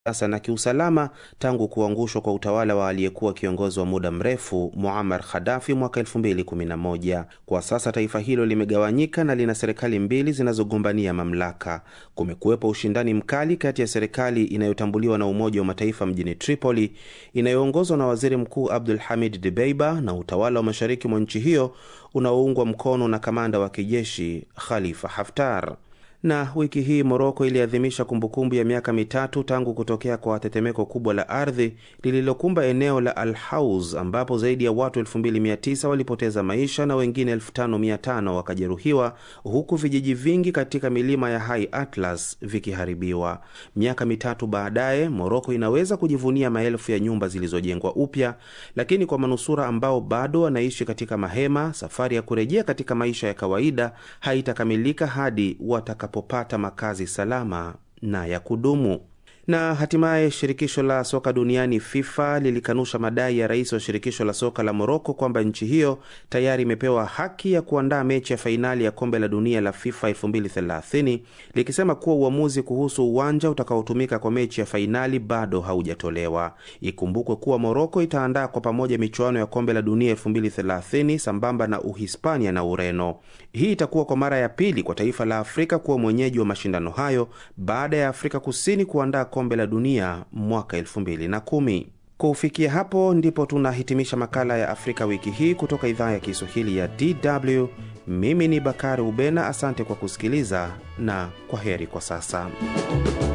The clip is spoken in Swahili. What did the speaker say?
kisiasa na kiusalama tangu kuangushwa kwa utawala wa aliyekuwa kiongozi wa muda mrefu Muammar Gaddafi mwaka 2011. Kwa sasa taifa hilo limegawanyika na lina serikali mbili zinazogombania mamlaka. Kumekuwepo ushindani mkali kati ya serikali inayotambuliwa na Umoja wa Mataifa mjini Tripoli inayoongozwa na Waziri Mkuu Abdul Hamid Dbeiba na utawala wa mashariki mwa nchi hiyo unaoungwa mkono na kamanda wa kijeshi Khalifa Haftar na wiki hii Moroko iliadhimisha kumbukumbu ya miaka mitatu tangu kutokea kwa tetemeko kubwa la ardhi lililokumba eneo la Al Hauz ambapo zaidi ya watu 2900 walipoteza maisha na wengine 5500 wakajeruhiwa, huku vijiji vingi katika milima ya High Atlas vikiharibiwa. Miaka mitatu baadaye, Moroko inaweza kujivunia maelfu ya nyumba zilizojengwa upya, lakini kwa manusura ambao bado wanaishi katika mahema, safari ya kurejea katika maisha ya kawaida haitakamilika hadi wataka popata makazi salama na ya kudumu. Na hatimaye shirikisho la soka duniani FIFA lilikanusha madai ya rais wa shirikisho la soka la Moroko kwamba nchi hiyo tayari imepewa haki ya kuandaa mechi ya fainali ya kombe la dunia la FIFA 2030 likisema kuwa uamuzi kuhusu uwanja utakaotumika kwa mechi ya fainali bado haujatolewa. Ikumbukwe kuwa Moroko itaandaa kwa pamoja michuano ya kombe la dunia 2030 sambamba na Uhispania na Ureno. Hii itakuwa kwa mara ya pili kwa taifa la Afrika kuwa mwenyeji wa mashindano hayo baada ya Afrika Kusini kuandaa kombe la dunia mwaka 2010. Kufikia hapo ndipo tunahitimisha makala ya Afrika wiki hii kutoka idhaa ya Kiswahili ya DW. Mimi ni Bakari Ubena, asante kwa kusikiliza na kwa heri kwa sasa.